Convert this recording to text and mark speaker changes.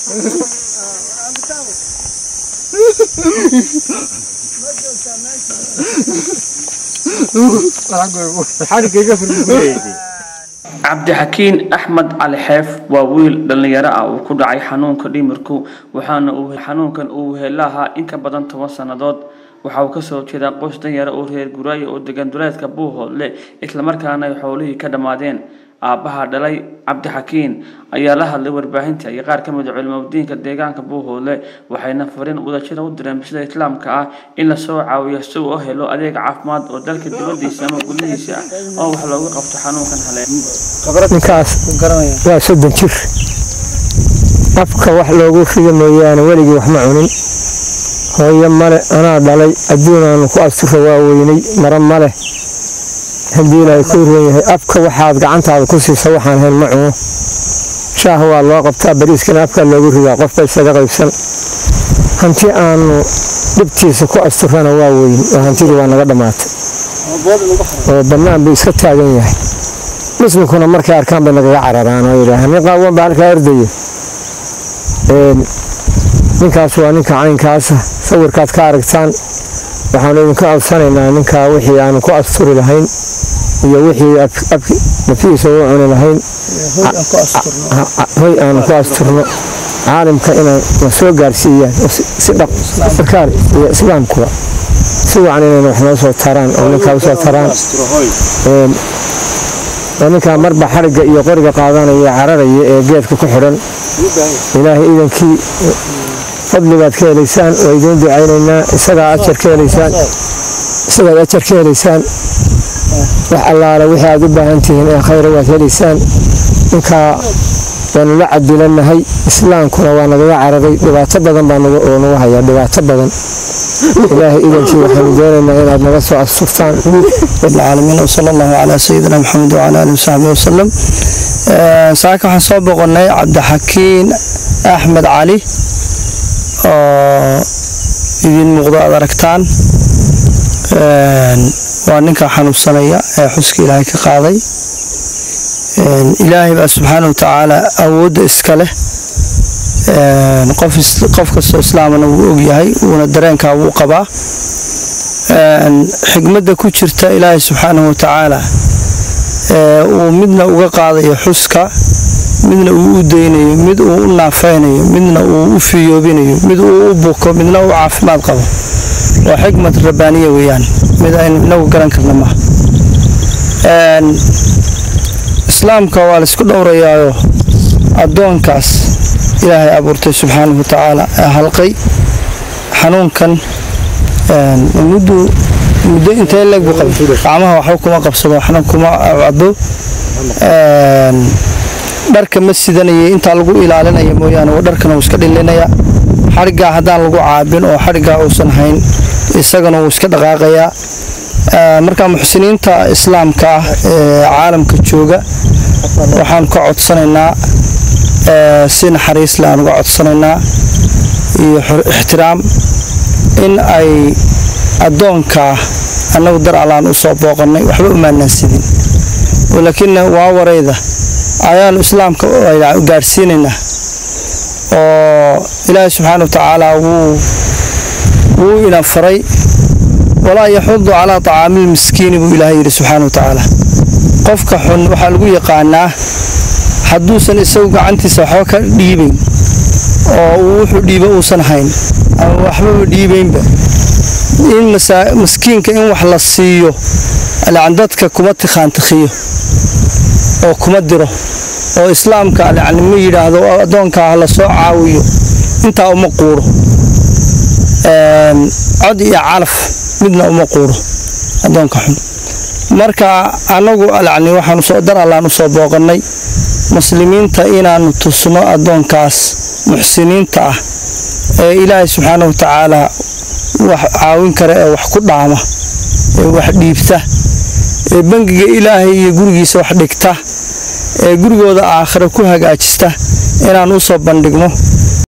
Speaker 1: cabdixakiin axmed cali xeef waa wiil dhallinyaro ah uu ku dhacay xanuunka dhimirku waxaana uu xanuunkan uu helahaa in ka badan toban sannadood waxa uu kasoo jeedaa qoys danyaro oo reer guraayo oo degan duleedka buuhoodle islamarkaana ay xoolihii ka dhammaadeen aabbaha dhalay cabdixakiin ayaa la hadlay warbaahinta iyo qaar ka mid a culimadiinka deegaanka buuhoodle waxayna fariin wadajira u direen bulshada islaamka ah in lasoo caawiyo si uu u helo adeeg caafimaad oo dalka dibadiisa ama gudihiisa ah oo wax looga qabto xanuunkan haleen
Speaker 2: ninkaas waa soddon jir afka wax loogu rido mooyaane weligii wax ma cunin hooyo male anaa dhalay adduunaanu ku astura waa weynay maro male haddii ilaahay kuu ron yahay afka waxaad gacantaada ku siisa waxaan hayn ma cuno shaah waa loo qabtaa bariiskana afkaa loogu ridaa qofba isaga qaybsan hanti aanu dhibtiisa ku asturana waa weyn oo hantidii waa naga dhammaatay oo bannaan buu iska taagan yahay muslimkuna markay arkaan bay nagaga cararaan oo yidhaahaan nin qaawan baa halkaa ordaya ninkaas waa ninka caynkaasa sawirkaad ka aragtaan waxaanu idinka codsanaynaa ninkaa wixii aanu ku asturi lahayn iyo wixii nafihiisa u cuni lahayn hoy aanu ku asturno caalimka inay na soo gaarsiiyaan si dhaqarkaal iyo islaamkuba si wacan inayna wax noo soo taraan oo ninkaa usoo taraan oo ninkaa marba xarigga iyo qoriga qaadanaya cararaya ee geedka ku xidhan ilaahay idankii fadligaad ka helaysaan waa idiin ducaynaynaa isagaa ajar ka helaysaan isagaad ajar ka helaysaan wax allaale wixii aad u baahan tihiin ee khayra waad helaysaan ninkaa waanu la cadilannahay islaamkuna waa nagaga cararay dhibaato badan baa oo nagu hayaa dhibaato badan ilaahay idankii waxaanu doonaynaa inaad naga soo asturtaan
Speaker 3: العالمين وصلى الله على سيدنا محمد وعلى آله وصحبه وسلم saaka waxaan soo boqonnay cabdixakiin axmed cali oo idiin muuqdo aad aragtaan waa ninka xanuunsanaya ee xuska ilaahay ka qaaday ilaahay baa subxaana watacaala awoodda iska leh qof kastoo islaamana wuu ogyahay wuuna dareenkaa wuu qabaa xigmadda ku jirta ilaahay subxaanahu watacaala uu midna uga qaadayo xuska midna uu u daynayo mid uu u naafaynayo midna uu u fiyoobinayo mid uu u buko midna uu caafimaad qabo waa xikmad rabbaaniya weeyaan mid aynu inagu garan karna maaha islaamka waa laysku dhowrayaayo addoonkaas ilaahay abuurtay subxaanahu watacaala ee halqay xanuunkan muddu muddo intee leeg buu qabay gacmaha waxba kuma qabsado waxna kuma cabo dharka ma sidanayay intaa lagu ilaalinaya mooyaane waa dharkana wuu iska dhilinaya xadhiggaa haddaan lagu caabin oo xadhiggaa uusan hayn isagana wuu iska dhaqaaqayaa marka muxsiniinta islaamka ah ee caalamka jooga waxaan ka codsanaynaa si naxariis le aan uga codsanaynaa iyo ixtiraam in ay addoonkaa annagu dar allaan u soo booqannay waxba umaanaan sidin laakiin waa warayda ayaanu islaamka gaadhsiinaynaa oo ilaahay subxaana wa tacaala wuu ina faray walaa yaxudu calaa tacaamil miskiini buu ilaahay yidhi subxaana wa tacaala qofka xun waxaa lagu yaqaanaa hadduusan isagu gacantiisa waxba ka dhiibayn oo uu wuxuu dhiibo uusan hayn ama waxbaba dhiibaynba in maskiinka in wax la siiyo alcan dadka kuma tikhaantikhiyo oo kuma diro oo islaamka alcan ma yidhaahdo addoonkaa ha la soo caawiyo intaa uma quuro cod iyo calaf midna uma quuro addoonka xun marka annagu alcni waxaanu soo dar allaan u soo booqannay muslimiinta inaannu tusno addoonkaas muxsiniinta ah ee ilaahay subxaana wa tacaala wax caawin kara ee wax ku dhaama ee wax dhiibta ee bangiga ilaahay iyo gurigiisa wax dhigta ee gurigooda aakhira ku hagaajista inaan u soo bandhigno